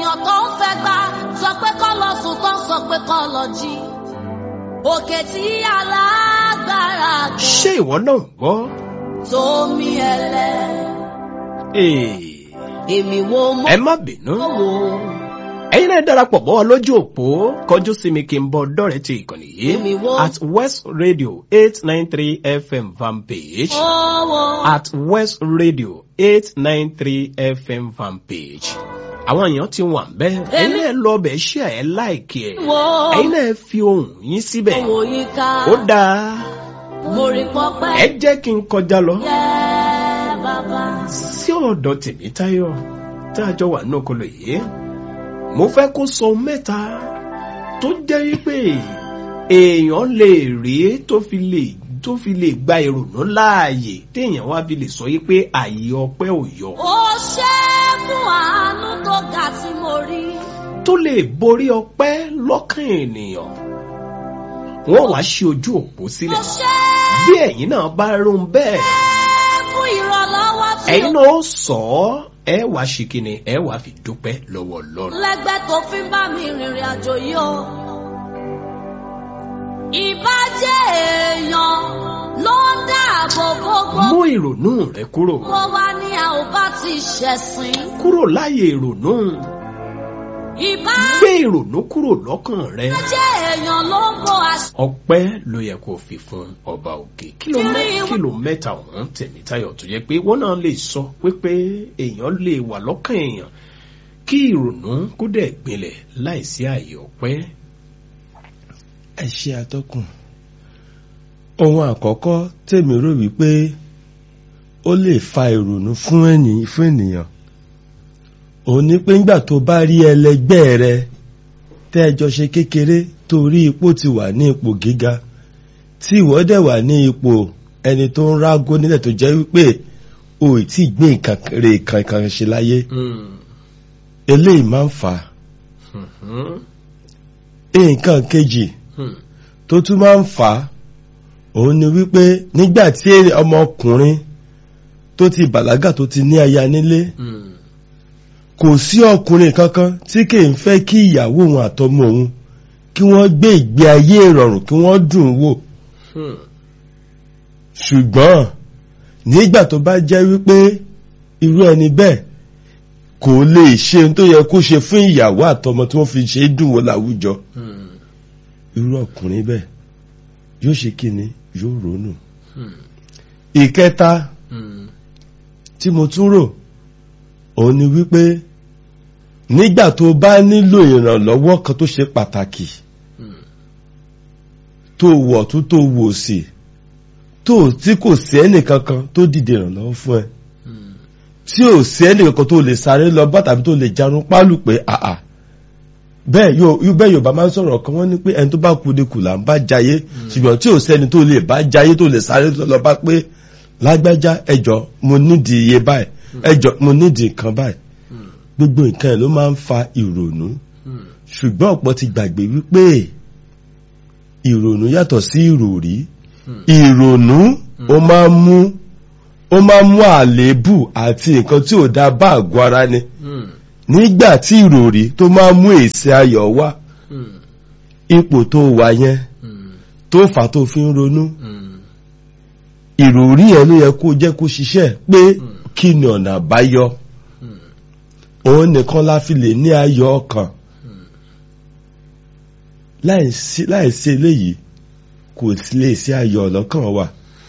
ènìyàn tó ń fẹ́ gbà sọ pé kọ́ lọ sùn tó ń sọ pé kọ́ lọ jí. òkè tí alágbára ṣé ìwọ náà gbọ́? tómi ẹlẹ́ Ee, èmi wo mo ẹ má bínú. wò ẹ̀yin náà darapọ̀ mọ́ wa lójú òpó kọjú sí mi kí n bọ dọ́rẹ̀ẹ́ ti ìkànnì Èmi yìí wo? at west radio eight nine three fm fan page owó at west radio eight nine three fm fan page àwọn èèyàn ti wà ń bẹ́ ẹ̀yin náà lọ bẹ̀ ṣe ẹ̀ láìkí ẹ̀ wo ẹ̀yin náà fi ohùn yín síbẹ̀ owó yìí ká ó dáa mo rí pọpẹ́ ẹ jẹ́ kí n kọjá lọ yẹ bàbá. sí ọ̀dọ̀ tèmítáyọ̀ tá a jọ wà ní okòlò yìí mo fẹ́ kó sọ mẹ́ta tó jẹ́ wípé èèyàn lè rí tó fi lè tó fi lè gba ìrònú láàyè téèyàn wá fi lè sọ yí pé àyè ọpẹ́ ò yọ ó ṣe fún àánú tó ga tí mo rí. tó lè borí ọpẹ́ lọ́kàn ènìyàn wọ́n wá ṣí ojú òpó ó sílẹ̀ ṣe bí ẹ̀yin náà bá rún bẹ́ẹ̀ fún ìrànlọ́wọ́ tí ẹ̀yin ó náà ó sọ ọ́ ẹ wá ṣe kíni ẹ wá fi dúpẹ́ lọ́wọ́ Ọlọ́run. lẹ́gbẹ́ tó fi ń bá mi rìnrìn àjò yìí o. ìbàjẹ́ èèyàn ló ń dáàbò gbogbo. mú ìrònú rẹ kúrò mo wá ní a ò bá ti ṣẹ̀sìn. kúrò láyè ìrònú ìbàjẹ́ gbé ìrònú kúrò lọ́kàn rẹ èèyàn ló ń bo àṣà. ọpẹ́ ló yẹ kó fi fún ọba òkè kìlò mẹ- kìlò mẹ́ta ọ̀hún tẹ̀mítayọ̀ tó yẹ pé wọ́n náà lè sọ pé èèyàn lè wà lọ́kàn èèyàn kí ìrònú kó dẹ̀ gbilẹ̀ láìsí àyè ọpẹ́ ẹ ṣe atọ́kùn ohun àkọ́kọ́ tèmi rò wípé ó lè fa ìrònú fún ẹni fún ènìyàn òun ni pé ńgbà tó bá rí ẹlẹgbẹ́ rẹ tẹ́ ẹ jọ ṣe kékeré torí ipò ti wà ní ipò gíga tí ìwọ dẹ̀ wà ní ipò ẹni tó ń rágó nílẹ̀ tó jẹ́ wípé o ì tí ì gbé nǹkan rè kankan ṣe láyé eléyìí máa ń fà á nǹkan kejì tó tún máa ń fà á òun ni wípé nígbà tí ọmọkùnrin tó ti bàlágà tó ti ní aya nílé kò sí ọkùnrin kankan tí kì í fẹ́ kí ìyàwó òun àtọmọ òun kí wọ́n gbé ìgbé ayé ìrọ̀rùn kí wọ́n dùn ún wò ṣùgbọ́n nígbà tó bá jẹ́ wípé irú ẹni bẹ́ẹ̀ kò lè ṣe ohun tó yẹ kó ṣe fún ìyàwó àtọmọ tí wọ́n fi ṣe é dùn wò láwùjọ irú ọkùnrin bẹ́ẹ̀ yóò ṣe kí ni yóò ronú. ìkẹta tí mo tún rò òun ni wípé nígbà tó bá nílò ìrànlọ́wọ́ kan tó ṣe pàtàkì tó wọ̀ tó tó wò sí tó tí kò sí ẹnìkankan tó dìde ìrànlọ́wọ́ fún ẹ tí ò sí ẹnìkankan tó lè sáré lọ bá tàbí tó lè jarun pálù pé àà bẹ́ẹ̀ yóò bẹ́ẹ̀ yorùbá máa ń sọ̀rọ̀ kan wọ́n ní pé ẹni tó bá kú ni kù là ń bá jayé ṣùgbọ́n tí ò sẹ́ni tó lè bá jayé tó lè sáré lọ bá pé lágbájá ẹjọ́ mo nídìí iye báyìí ẹjọ́ mo nídìí nǹkan báyìí gbogbo nǹkan ẹ̀ ló máa ń fa ìrònú ṣùgbọ́n ọ̀pọ̀ ti gbàgbé wípé ìrònú yàtọ̀ sí ìròrí ìrònú ó máa ń mú ó máa ń mú àléébù àti nǹkan tí ò dá bá àgọ́ ara ni nígbà tí ìròrí tó máa mú èsì ayọ̀ wá ipò tó wà yẹn tó fà tó fi ń ronú ìròrí yẹn ló yẹ kó jẹ́ kó ṣiṣẹ́ pé kí ni ọ̀nà àbáyọ òun nìkan la fi lè ní ayọ̀ ọkàn láìsí eléyìí kò lè sí ayọ̀ ọlọ́kàn wa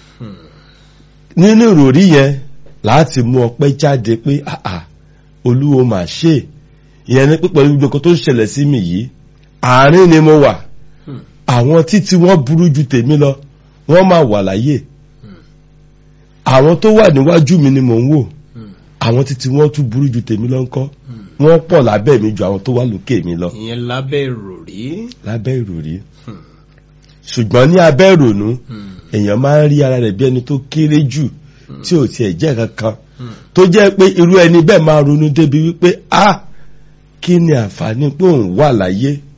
nínú ìròrí yẹn láti mú ọpẹ́ jáde pé àà olúwo mà ṣe ìyẹn ní pé pẹ̀lú gbogbo nǹkan tó ń ṣẹlẹ̀ sí mi yìí àárín ni mo wà àwọn títí wọ́n burú ju tèmi lọ wọ́n máa wà láyé àwọn tó wà níwájú mi ni mò ń wò àwọn títí wọ́n tún burú ju tèmi lọ ńkọ́ wọ́n pọ̀ lábẹ́ mi ju àwọn tó wà lókè mi lọ. ìyẹn lábẹ́ ìròrí. lábẹ́ ìròrí ṣùgbọ́n ní abẹ́ ìrònú èèyàn máa ń rí ara rẹ̀ bí ẹni tó kéré jù tí ò tiẹ̀ jẹ́ kankan tó jẹ́ pé irú ẹni bẹ́ẹ̀ máa ronú débi wípé a kí ni àǹfààní pé òun wà láyé